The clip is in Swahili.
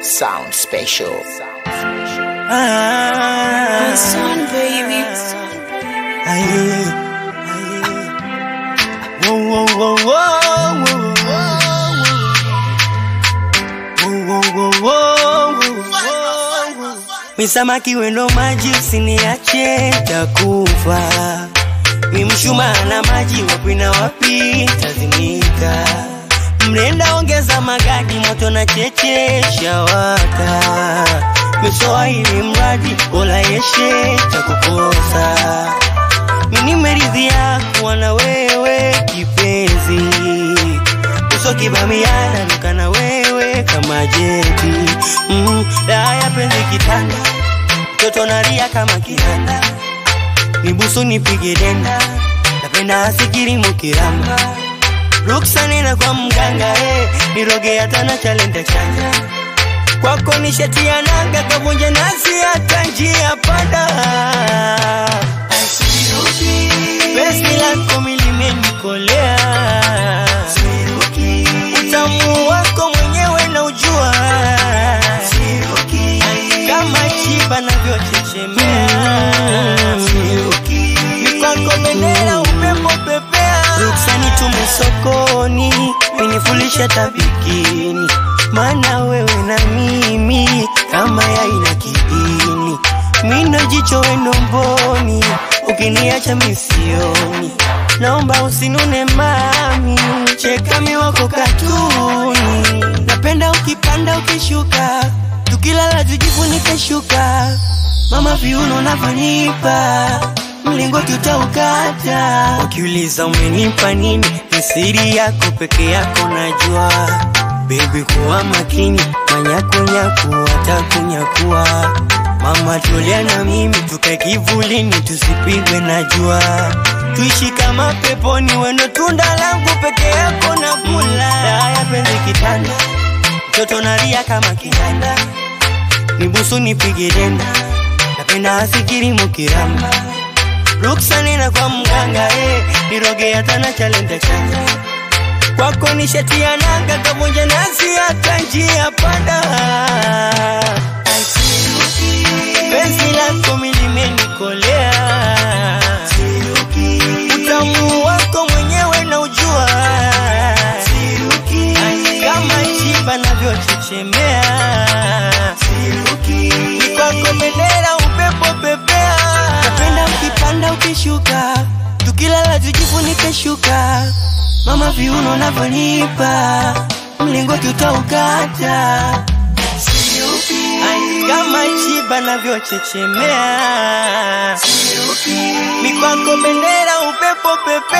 Sound special. Ah, Son, baby. aye, aye. Whoa, whoa, whoa, whoa, whoa, whoa, whoa, whoa, whoa, whoa. Misamaki wendo maji usiniache takufa mi mshumaa na maji wapi na wapi tazimika mrenda ongeza magadi moto na cheche shawaka miswahili mradi bola yeshe cha kukosa minimeridhia kuwa na wewe kipenzi uso kibamiana nuka na wewe kama jeti mm, raha ya penzi kitanda mtoto naria kama kiranda nibusu nipige denda napenda asikiri mukiramba ruksa nena kwa mganga eh, niroge hata na chalenda changa kwako nishatia nanga kavunja nasi hata njia panda penzi lako milimenikolea utamu wako mwenyewe na ujua kama chiba navyochechemea mikwako bendera upepo pepea ruksani tume sokoni minifulisha tabikini maana wewe na mimi kama yaina kidini mindo jicho wendo mboni ukiniacha misioni naomba usinune mami cheka miwako katuni napenda ukipanda ukishuka tukilala tujifunike shuka mama viuno navyonipa mlingoti utaukata ukiuliza umenipa nini ni siri yako peke yako najua bebi kuwa makini manyakunyaku watakunyakua mama tulia na mimi tukae kivulini tusipigwe na jua tuishi kama peponi wendo tunda langu peke yako na kula haya penzi kitanda mtoto nalia kama kitanda nibusu nipige denda napenda asikiri mukiramba ruksa nena kwa mganga eh, niroge hata na chalenda changa kwako nishatia nanga kavunja nasi hata njia panda penzi lako milimenikolea utamu wako mwenyewe na ujua kama chiba navyochechemea mikwako bendera upepo pepea napenda ukipanda ukishuka tukilala tujifunike shuka mama viuno navyonipa mlingoti utaukata Ai, kama chiba navyochechemea mikwako bendera upepo pepe